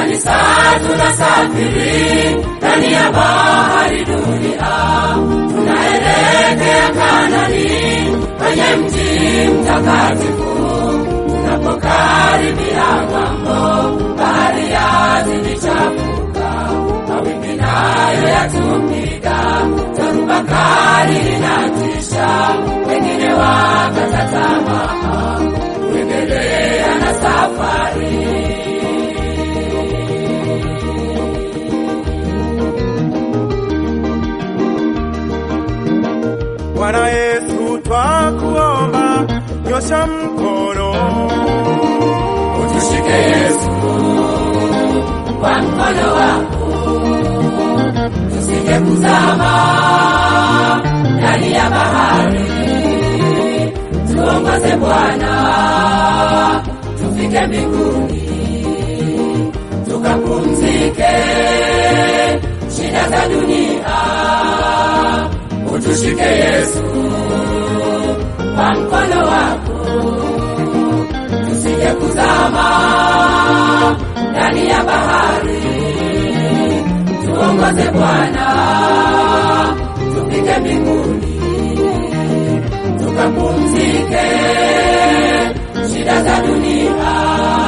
Kanisa tunasafiri ndani ya bahari dunia, tunaelekea Kanani kwenye mji mtakatifu. Tunapokaribia ng'ambo, bahari yazidi chafuka, mawimbi nayo yatupiga, dhoruba kali inatisha, wengine wakata tamaa kuendelea na safari. Bwana Yesu twakuomba, nyosha mkono Utushike Yesu kwa mkono wako, tusije kuzama ndani ya bahari. Tuongoze Bwana, tufike mbinguni, tukapumzike shida za dunia. Utushike Yesu kwa mkono wako tusije kuzama ndani ya bahari. Tuongoze Bwana, tufike mbinguni, tukapumzike shida za dunia.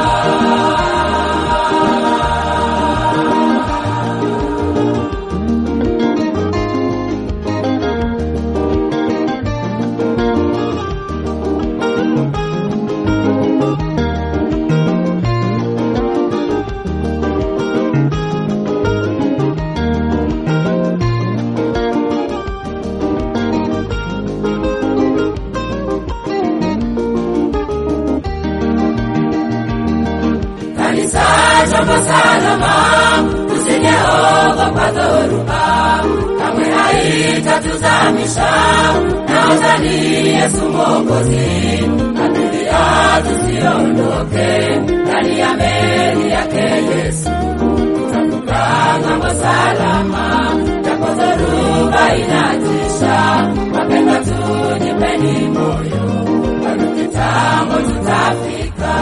Kanisa chombo salama, tusijeogopa dhoruba, kamwe haitatuzamisha. Naomba ni Yesu Mwokozi, abiria tusiondoke ndani ya meli yake Yesu, tutavuka ng'ambo salama, japo dhoruba inatisha. Wapendwa, tujipeni moyo, bado kitambo tutafika.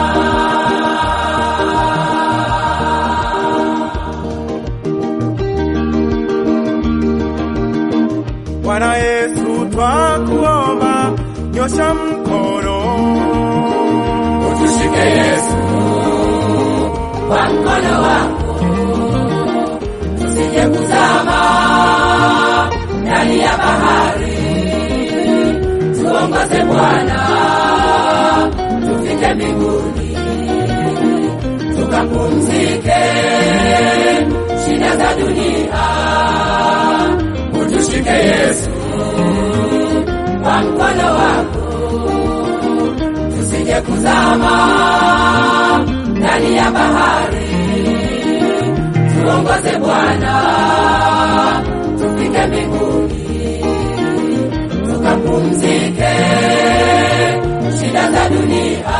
Bwana Yesu twakuomba, nyosha mkono Utushike Yesu kwa mkono wako, tusije kuzama ndani ya bahari. Tuongoze Bwana, tufike mbinguni, tukapumzike shida za dunia. Utushike Yesu kwa mkono wako tusije kuzama ndani ya bahari. Tuongoze Bwana, tufike mbinguni, tukapumzike shida za dunia.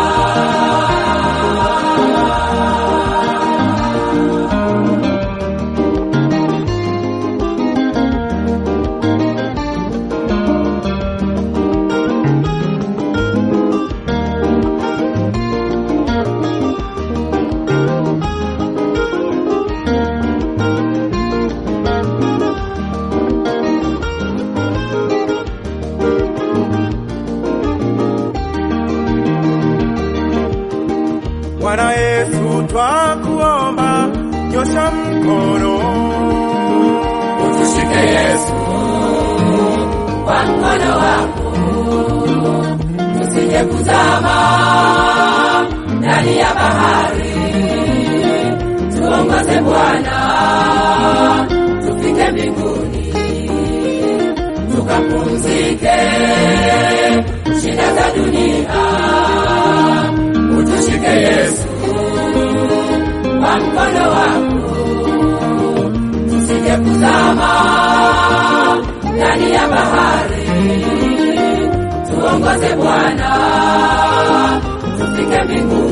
Bwana Yesu twakuomba, nyosha mkono Utushike Yesu kwa mkono wako, tusije kuzama ndani ya bahari. Tuongoze Bwana, tufike mbinguni, tukapumzike shida za dunia. Utushike Yesu kwa mkono wako tusije kuzama ndani ya bahari. Tuongoze Bwana, tufike mbinguni.